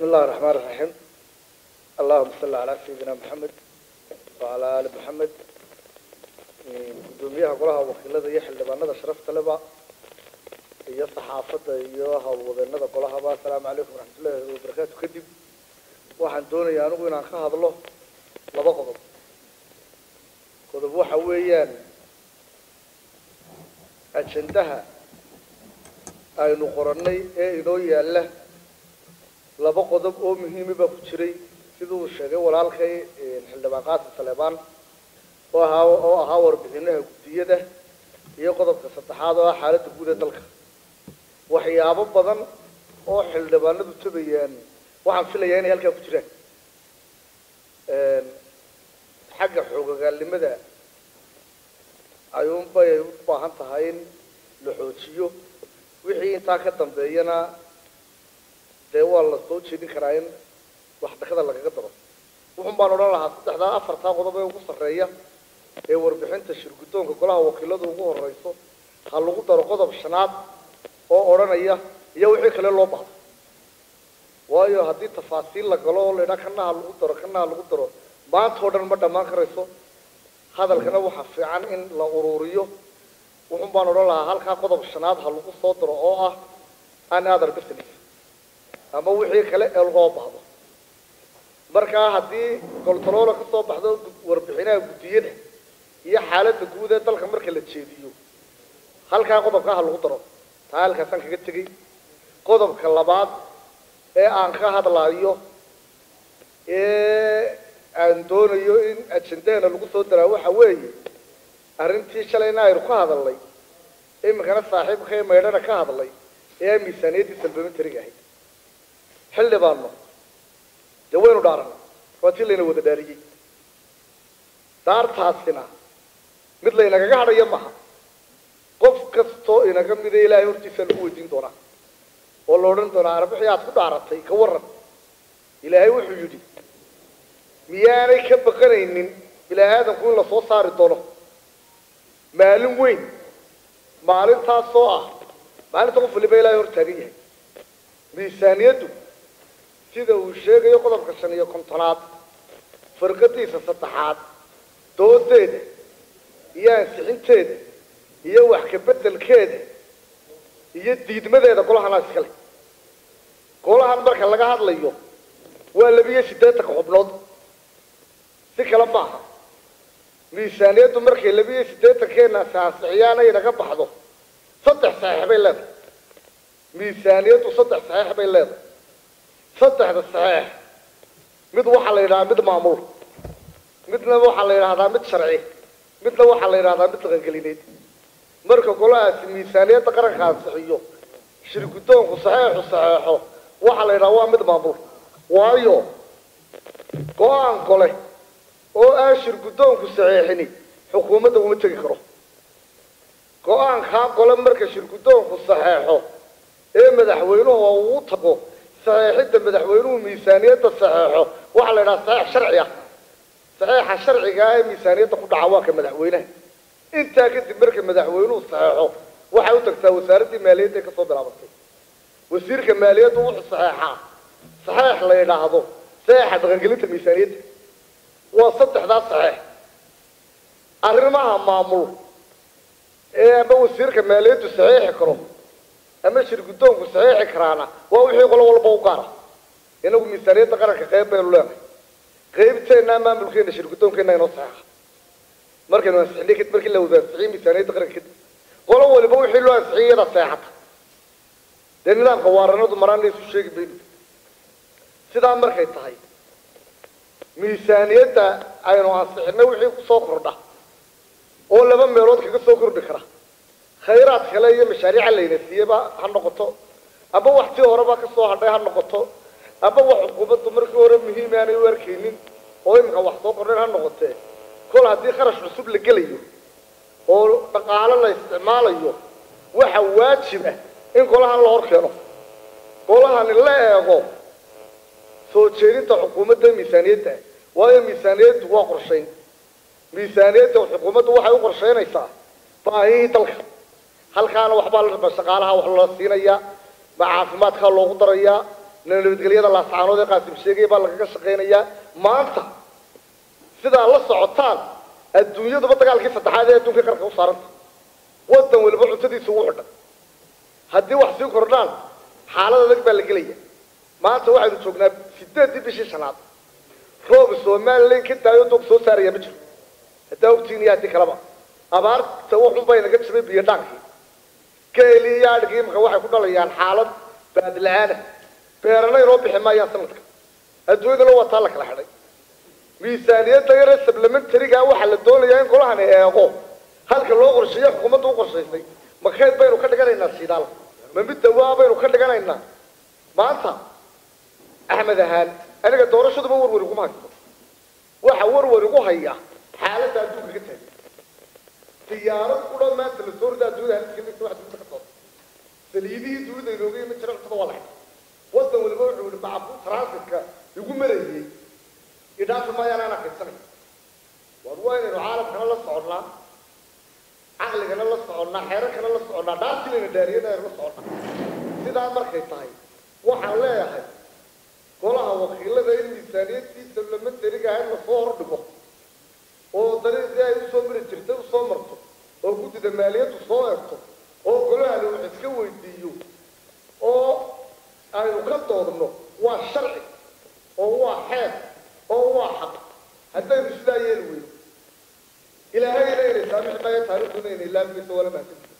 بسم الله الرحمن الرحيم اللهم صل على سيدنا محمد وعلى آل محمد gudoomiyaha golaha wakiilada iyo xildhibaanada sharafta leba iyo saxaafadda iyo howlwadeenada golahaba asalaamu calaykum waraxmatullahi wabarakaatu kadib waxaan doonayaa anigu inaan ka hadlo laba qodob qodob waxa weeyaan ajendaha aynu qorannay ee inoo yaalla laba qodob oo muhiima baa ku jiray siduu sheegay walaalkay xildhibaan qaasim saleebaan oo ahaa oo ahaa warbixinaha guddiyada iyo qodobka saddexaad oo ah xaaladda guud ee dalka waxyaabo badan oo xildhibaanadu tabayaan waxaan filayaa inay halkaa ku jiraan xagga xoogagaalnimada ayuunbay u baahan tahay in la xoojiyo wixii intaa ka dambeeyana dee waa la soo jeedin karaa in wax dhakada lagaga daro wuxun baan odhan lahaa saddexdaa afartaa qodob ee ugu sarreeya ee warbixinta shirguddoonka golaha wakiiladu ugu horeyso ha lagu daro qodob shanaad oo odhanaya iyo wixii kale loo bahdo waayo haddii tafaasiil la galo oo laydhaa kana ha lagu daro kana ha lagu daro maanta oo dhan ma dhammaan karayso hadalkana waxaa fiican in la ururiyo wuxun baan odhan lahaa halkaa qodob shanaad ha lagu soo daro oo ah an other business ama wixii kale ee loo bahdo markaa haddii goltoloola ka soo baxdo warbixinaha guddiyada iyo xaaladda guud ee dalka marka la jeediyo halkaa qodobkaa ha lagu daro taa halkaasaan kaga tegey qodobka labaad ee aan ka hadlayo ee aan doonayo in ajendaheena lagu soo daraa waxa weeye arrintii shalayna aynu ka hadalnay iminkana saaxiibkay maydhana ka hadlay ee miisaaniyaddii salbamentariga ahayd xildhibaano dee waynu dhaaran waa tii layna wada dhaariyey daartaasina mid laynagaga hadhaya maha qof kastoo inaga mida ilaahay hortiisa lagu weydiin doonaa oo la odhan doonaa arbixii aad ku dhaaratay ka waran ilaahay wuxuu yidhi miyaanay ka baqanaynin ilaahay aadanku in lasoo saari doono maalin weyn maalintaasoo ah maalinta qof waliba ilaahay hor taagan yahay miisaaniyaddu sida uu sheegayo qodobka shan iyo kontonaad firqadiisa saddexaad doodeeda iyo ansixinteeda iyo wax kabeddelkeeda iyo diidmadeeda golahanaa iskale golahan marka laga hadlayo waa labiyo siddeetanka xubnood si kale maaha miisaaniyaddu markay labiyo siddeetankeena ansixiyaan ay naga baxdo saddex saxiix bay leedahay miisaaniyaddu saddex saxiix bay leedahay saddexda saxiix mid waxaa la yidhahdaa mid maamul midna waxaa la yidhahdaa mid sharci midna waxaa la yidhahdaa mid dhaqangelineed marka golahaasi miisaaniyadda qaranka ansixiyo shirguddoonku saxeexu saxeexo waxaa la yidhaha waa mid maamul waayo go-aan gole oo aan shirguddoonku saxeexini xukuumadda uma tegi karo go-aankaa gole marka shirguddoonku saxeexo ee madaxweynuhu uu tago saxeexidda madaxweynuhu miisaaniyadda saxeexo waxaa la yidhaha saxeex sharci ah saxeexa sharciga ah ee miisaaniyadda ku dhaca waa ka madaxweynaha intaa kadib marka madaxweynuhu saxeexo waxay u tagtaa wasaaraddii maaliyadda ee kasoo bilaabantay wasiirka maaliyaddu wuxuu saxeexaa saxeex la yidhaahdo saxeexa dhaqangelinta miisaaniyadda waa saddexdaas saxeex arrimaha maamul ee ama wasiirka maaliyaddu saxeexi karo ama shirguddoonku saxeexi karaana waa wixii qolo walba u gaara inagu miisaaniyadda qaranka qayb baynu leenahay qaybteennaa maamulkeena shirguddoonkeena inoo saxeexa markaynu ansixinay kadib markii la wada ansixiyey miisaaniyadda qaranka kadib qolo waliba wixii loo ansixiyey iyada seexata dee nidaamka waaranadu maraana isu sheegi mayno sidaa markay tahay miisaaniyadda aynu ansixinay wixii kusoo kordha oo laba meelood kaga soo kordhi kara khayraad kale iyo mashaariica layna siiyeyba ha noqoto aba wax tii horeba kasoo hadhay ha noqoto aba wax xukuumaddu markii hore muhiim aanay u arkaynin oo iminka wax soo kordhayn ha noqotee kol haddii kharash cusub la gelayo oo dhaqaalo la isticmaalayo waxa waajib ah in golahan la hor keeno golahani la eego soo jeedinta xukuumadda miisaaniyadda waayo miisaaniyaddu waa qorshayn miisaaniyadda xukuumaddu waxay u qorshaynaysaa baahihii dalka halkaana waxbaa la shaqaalaha wax la siinayaa ma caafimaadkaa loogu darayaa nabadgelyada laascaanood ee qaasim sheegaya baa lagaga shaqaynayaa maanta sidaa la socotaan adduunyaduba dagaalkii saddexaad ee adduunka qarka u saaranta wadan waliba cuntadiisa ugu xidhan haddii wax sii kordhaan xaalad adag baa la gelaya maanta waxaynu joognaa sideeddii bishii shanaad roob somalilan ka daayo doog soo saaraya ma jiro haddaa ogtiin iyo haddii kaleba abaarta wuxun bay naga jiray biyo dhaankii geeli iyo adhigii imaka waxay ku dhalayaan xaalad baadla-aana beerana inoo bixi maayaan sanadka adduunyadana waa taa la kala xidhay miisaaniyadda yare sablamentariga waxaa la doonayaa in golahan eego halka loo qorsheeyo xukuumadda u qorshaysay makayd baynu ka dhiganaynaa shidaal ma mid dawaa baynu ka dhiganaynaa maanta axmed ahaan aniga doorashaduba warwar iguma haysto waxa warwar igu haya xaaladda adduunka ka taagan diyaarad ku dhan maanta la soorida adduunyada haliska wax dunida ka soo saliidihii dunida inooga iman jira cuntada waa la xidhay wadan waliba wuxuu yihi macabu transitka igu marayay idhaafi maayaan aan akaysanay war waa inaynu caalamkana la soconnaa caqligana la soconnaa xeerankana la soconnaa dhaartiinayna dhaariyana aynu la soconnaa sidaa markay tahay waxaan leeyahay golaha wakiilada in miisaaniyaddiisa lamatarigaha in lasoo hordhigo oo dariiqii ay usoo mari jirtay usoo marto oo guddida maaliyaddu soo egto oo golahani wax iska weydiiyo oo aynu ka doodno waa sharci oo waa xeer oo waa xaq haddaynu sidaa yeeli weyno ilaahayna inay saamixi maayo taariikhduna inay laamimayso wala mahadsan